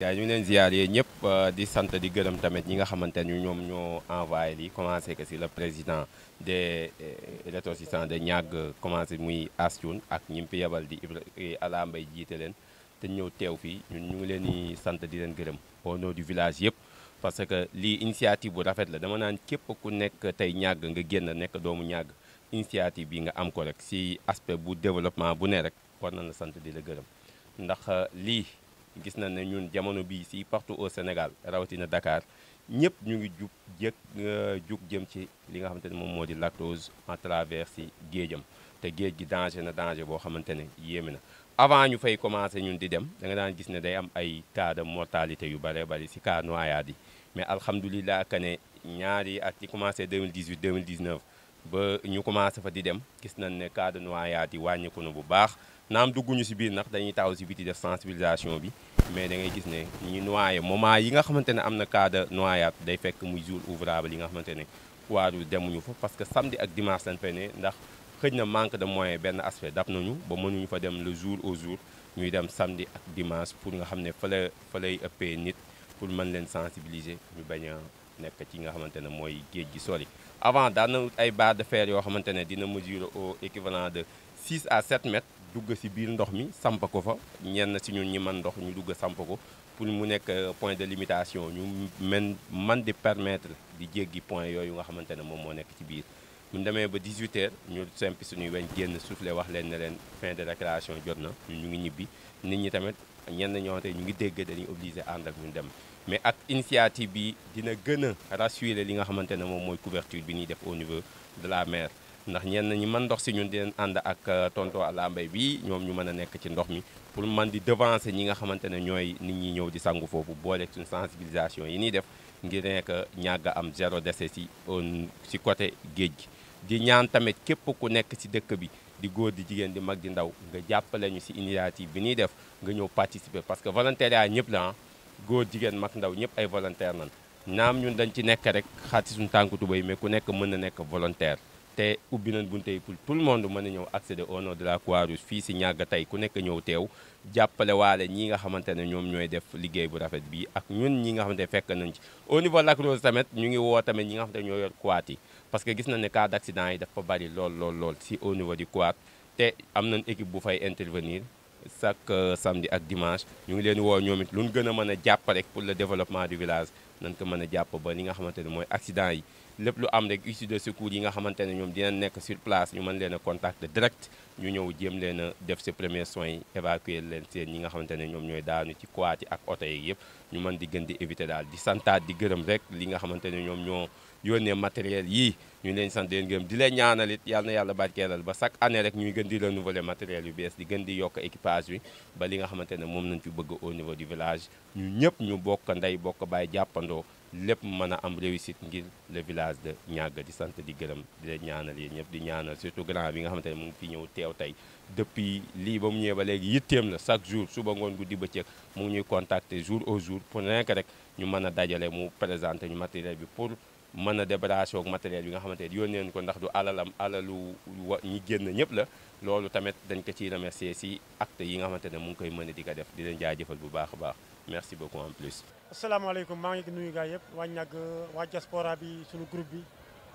yaa ñu ngi leen ziar yee ñëpp di sant di gërëm tamit ñi nga xamante ni ñoom ñoo envoyé lii commencé que si le président des ressortissants de ñàgg commencé muy Astoun ak ñi mu fi yebal di Ibra Ala Mbay jiite leen te ñëw teew fii ñun ñu ngi leen di sant di leen gërëm au nom du village yëpp parce que lii initiative bu rafet la dama naan képp ku nekk tey ñàgg nga génn nekk doomu ñàgg initiative bi nga am ko rek si aspect bu développement bu ne rek war na la sant di la gërëm ndax lii gis na ne ñun jamono bii si partout au Sénégal rawatina Dakar ñëpp ñu ngi jug jëkk jug jëm ci li nga xamante ne moom moo di lactose en travers si géejam te géej gi danger na danger boo xamante ne yéeme na avant ñu fay commencé ñun di dem da nga daan gis ne day am ay cas de mortalité yu bare bari si cas noyade yi mais alhamdulilah que ne ñaari at yi commencé 2018 2019 ba ñu commencé fa di dem gis nañ ne cas de noyade yi wàññiku na bu baax naam dugguñu si biir ndax dañuy taxaw si biti def sensibilisation bi mais da ngay gis ne ñi noyé moment yi nga xamante ne am na cas de noyade day fekk muy jour ouvrable yi nga xamante ne waaru demuñu fa parce que samedi ak dimanche lañ fay ne ndax xëj na manque de moyen benn aspect dab nañu ba mënuñu fa dem le jour au jour ñuy dem samedi ak dimanche pour nga xam ne fa la fa lay ëppee nit pour mën leen sensibiliser ñu bañ a nekk ci nga xamante ne mooy géej gi sori avant daan na ay barre de fer yoo xamante ne dina mesurer au équivalent de 6 à 7 mètres dugg si biir ndox mi samp ko fa ñenn si ñun ñi mën ndox ñu dugg samp ko pour mu nekk point de limitation ñu men man di permettre di jéggi point yooyu nga xamante ne moom moo nekk ci biir bu ñu demee ba 18 heures ñu sempi suñuy weñ génn soufflé wax leen ne leen fin de récréation jot na ñu ngi ñibbi nit ñi tamit ñenn ñoo xamante ñu ngi dégg dañuy obligé ànd ak ñu dem mais ak initiative bi dina gën a rassurer li nga xamante ne moom mooy couverture bi ñuy def au niveau de la mer ndax ñenn ñi mën ndox si ñun di leen ànd ak tonton Alla Mbaye bi ñoom ñu mën a nekk ci ndox mi pour man di devancer ñi nga xamante ne ñooy nit ñi ñëw di sangu foofu boole suñu sensibilisation yi ñuy def ngir nekk ñàgg am zéro décès si si côté géej gi di ñaan tamit képp ku nekk si dëkk bi di góor di jigéen di mag di ndaw nga jàppale ñu si initiative bi ñuy def nga ñëw participer parce que volontariat ñëpp la góor jigéen mag ndaw ñëpp ay volontaire nan naam ñun dañ ci nekk rek xaat si suñu tànku tubéy mais ku nekk mën na nekk volontaire te ubbi nañ bunte yi pour tout le monde mën a ñëw accéder au nom de la Croix-Rouge fii si ñàgg tey ku nekk ñëw teew jàppale waale ñi nga xamante ne ñoom ñooy def liggéey bu rafet bi ak ñun ñi nga xamante ne fekk nañ ci au niveau Lac Rose tamit ñu ngi woo tamit ñi nga xamante ne ñoo yor quad yi parce que gis nañ ne cas d' accident yi dafa bari lool lool lool si au niveau du quad te am nañ équipe bu fay intervenir chaque samedi ak dimanche ñu ngi leen woo ñoom it lu ñu gën a mën a jàpp rek pour le développement du village nañ ko mën a jàpp ba li nga xamante ne mooy accident yi lépp lu am rek issue de secours yi nga xamante ne ñoom dinañ nekk sur place ñu mën leen a contacter direct ñu ñëw jéem leen a def si premiers soins yi évacuer leen seen ñi nga xamante ne ñoom ñooy daanu ci quad yi ak oto yi yëpp ñu mën di gën di éviter daal di santaat di gërëm rek li nga xamante ne ñoom ñoo yónnee matériel yii ñu leen sant leen gërëm di leen ñaanal it yal na yàlla barkeelal ba chaque année rek ñuy gën di renouveler matériel yu bees di gën di yokk équipage bi ba li nga xamante ne moom nañ fi bëgg au niveau du village ñu ñëpp ñu bokk ndey bokk bàyyi jàppandoo lépp mën a am réussite ngir le village de Niaga di sant di gërëm di leen ñaanal yéen ñëpp di ñaanal surtout grand bi nga xamante ne mu ngi fi ñëw teew tey depuis lii ba mu ñëwee ba léegi yitteem la chaque jour suba ngoon guddi bëccëg mu ngi ñuy contacter jour au jour pour nekk rek ñu mën a dajale mu présenter ñu matériel bi pour mën a débarrasser ak matériel bi nga xamante ne yónnee nañu ko ndax du alalam alalu wa ñi génn ñëpp la loolu tamit dañ ko ciy remercier si acte yi nga xamante ne mu ngi koy mën di ko def di leen jaajëfal bu baax a baax merci beaucoup en plus. asalaamaaleykum maa ngi nuyu gaa yëpp waa ñàgg waa diaspora bi suñu groupe bi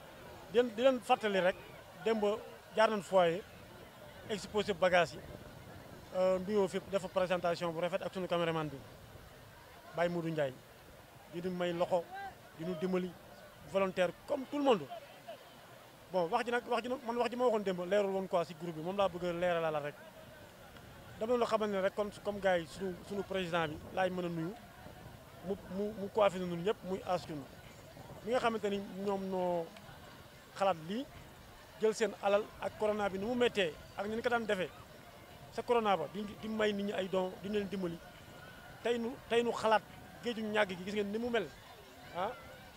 di leen di leen fàttali rek démb jaar nañ foyer exposé bagage yi nuyoo fi dafa présentation bu rafet ak suñu caméraman bi Baye Modou Ndiaye di ñu may loxo di ñu dimbali volontaire comme tout le monde bon wax ji nag wax ji nag man wax ji ma waxoon démb leerul woon quoi si groupe bi moom laa bëgg a leeralal rek dama la xamal ne rek kon comme gars yi suñu suñu président bi laay mën a nuyu mu mu mu coiffé na ñun ñëpp muy askanu mi nga xamante ni ñoom noo xalaat lii jël seen alal ak corona bi ni mu méttee ak ni ñu ko daan defee sa corona ba di di may nit ñi ay don di leen dimbali tey nu tey nu xalaat géeju ñàgg gi gis ngeen ni mu mel ah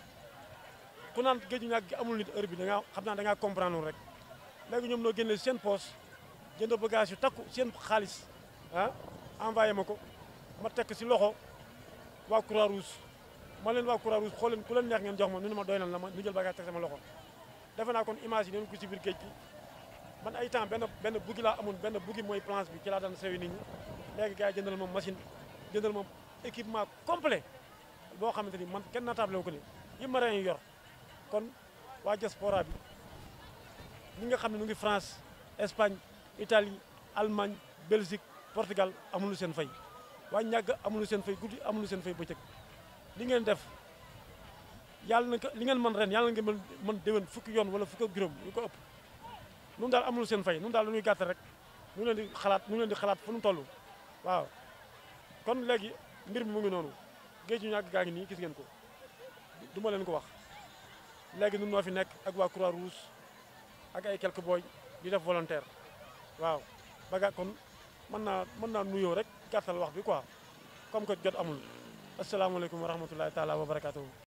ku naan géeju ñàgg gi amul nit heure bi da ngaa xam naa da ngaa comprendre rek léegi ñoom noo génne seen poche jënd bagage yu takku seen xaalis ah envoyé ma ko ma tekk si loxo waa Croix Rouge ma leen waa Croix Rouge xool leen ku leen neex ngeen jox ma nu ne ma doy na la ma ñu jël bagage teg sama loxo defe naa kon image yi neen ko si biir géej gi man ay temps benn benn buggi laa amoon benn buggi mooy planche bi ci laa daan sewi nit ñi léegi gars yi jëndal ma machine jëndal ma équipement complet boo xamante ni man kenn naatable wu ko ni yi marin yi yor kon waa diaspora bi ñi nga xam ne ñu ngi France Espagne Italie Allemagne Belgique Portugal amuñu seen fay waa ñàgg amuñu seen fay guddi amuñu seen fay bëccëg li ngeen def yàlla na ko li ngeen mën ren yàlla na ngeen mën mën déwén fukki yoon wala fukki ak juróom yu ko ëpp nun daal amuñu seen fay nun daal lu ñuy gàttal rek ñu leen di xalaat ñu leen di xalaat fu nu toll waaw kon léegi mbir mi mu ngi noonu géej ñu ñàgg gaa ngi nii gis ngeen ko du ma leen ko wax léegi nun noo fi nekk ak waa Croix Rouge ak ay quelques boy di def volontaire waaw baga kon mën naa mën naa nuyoo rek gàttal wax bi quoi comme que jot amul asalaamaaleykum wa rahmatullahi taala wa barakatuhu